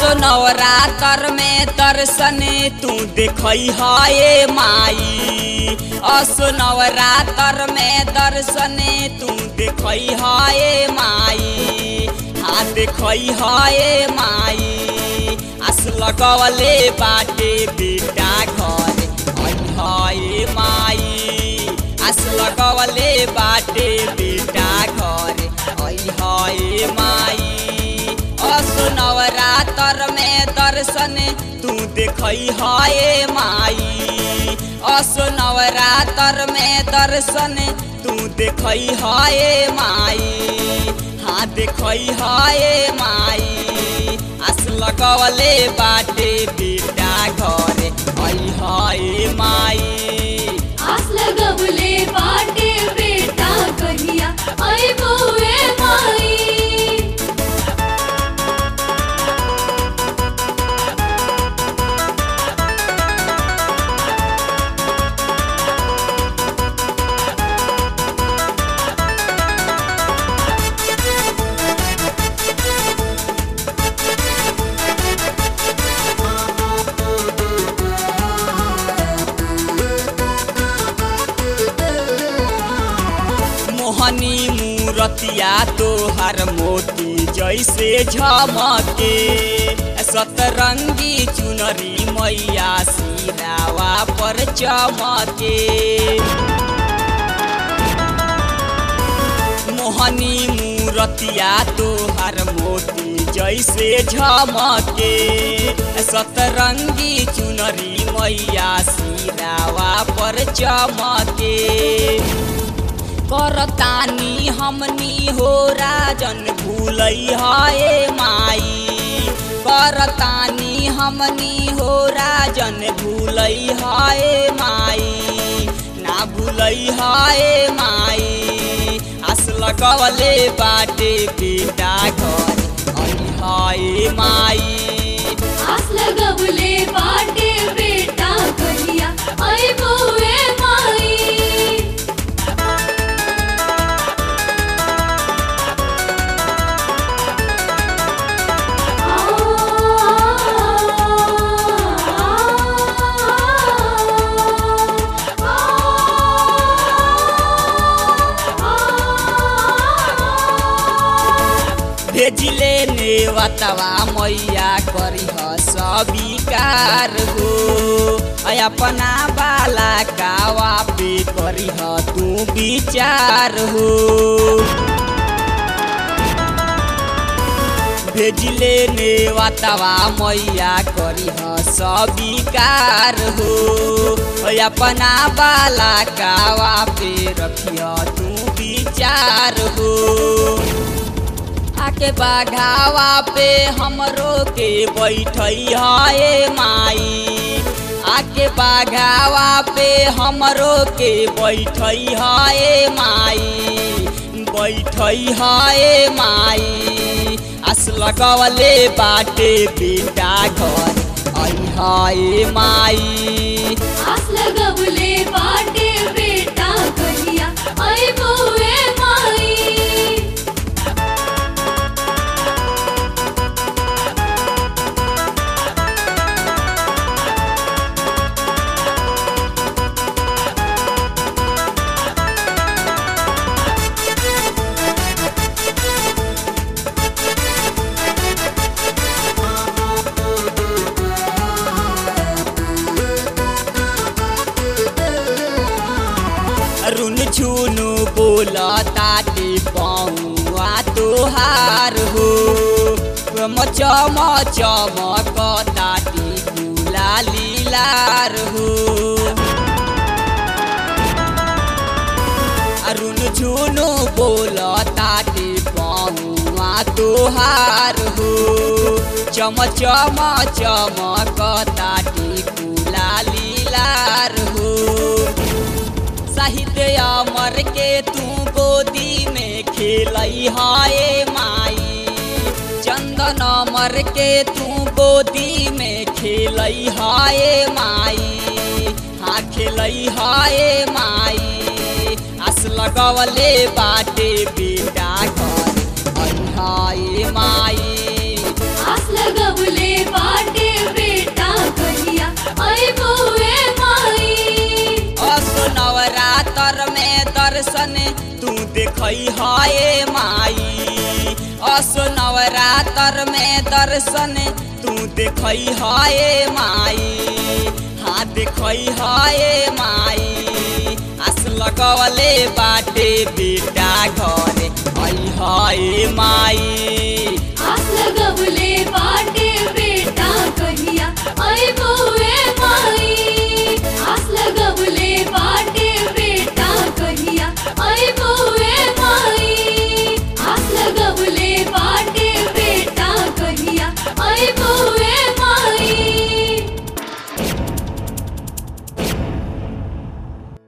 असो नवरातर में दर्शन तू देखई है माई असो नवरातर में दर्शन तू देखई है माई हाँ देखई है माई आस लगवले बाटे बेटा घर है माई आस लगवले बाटे बेटा घर है माई असो नवरातर में दर्शन तू देखई है माई असो नवरातर में दर्शन तू देखई है माई हाँ देखई है माई आस लगवले बाटे बेटा घरे है माई आस लगवले बाटे बेटा कहिया आई बुए माई मोहनी मूरतिया तोहर मोती जैसे झमके सतरंगी चुनरी मैया सिरावा पर चमके मोहनी मूरतिया तोहर मोती जैसे झमके सतरंगी चुनरी मैया सिरावा पर चमके करतानी हमनी हो राजन भूलई है माई करतानी हमनी हो राजन भूलई है माई ना भूलई है माई आस लगवले बाटे बेटा घर है माई आस लगवले बाटे बेटा कहिया आई बुए माई भेजिले नेवतवा मैया करी स्वीकार हो ऐ अपना बाला कावा पे करी तू विचार हो भेजिले नेवतवा मैया करी स्वीकार हो ऐ अपना बाला कावा पे रखिय तू विचार हो आके बाघावा पे हमरो के बैठई है माई आके बाघावा पे हमरो के बैठई है माई बैठई है माई आस लगवले बाटे बेटा घर है माई आस लगवले बाटे बेटा कहिया आई बुए माई रुन झुनु बोला ताटे पौआ तोहार हो चम चमक ताटे गुला लीलार हो अरुण झुनु बोला ताटे पौआ तोहार हो चम चम चमक ताटे गुला लीलार हो साहित्य अमर के तू गोदी में खेलई है माई चंदन अमर के तू गोदी में खेलई है माई हाँ खेलई है माई आस लगवले बाटे बेटा घर है माई आस लगवले दर्शन तू देखई हाय माई असो नवरात्र में दर्शन तू देखई हाय माई हाँ देखई हाय माई आस लगवले बाटे बेटा घरे आई हाय माई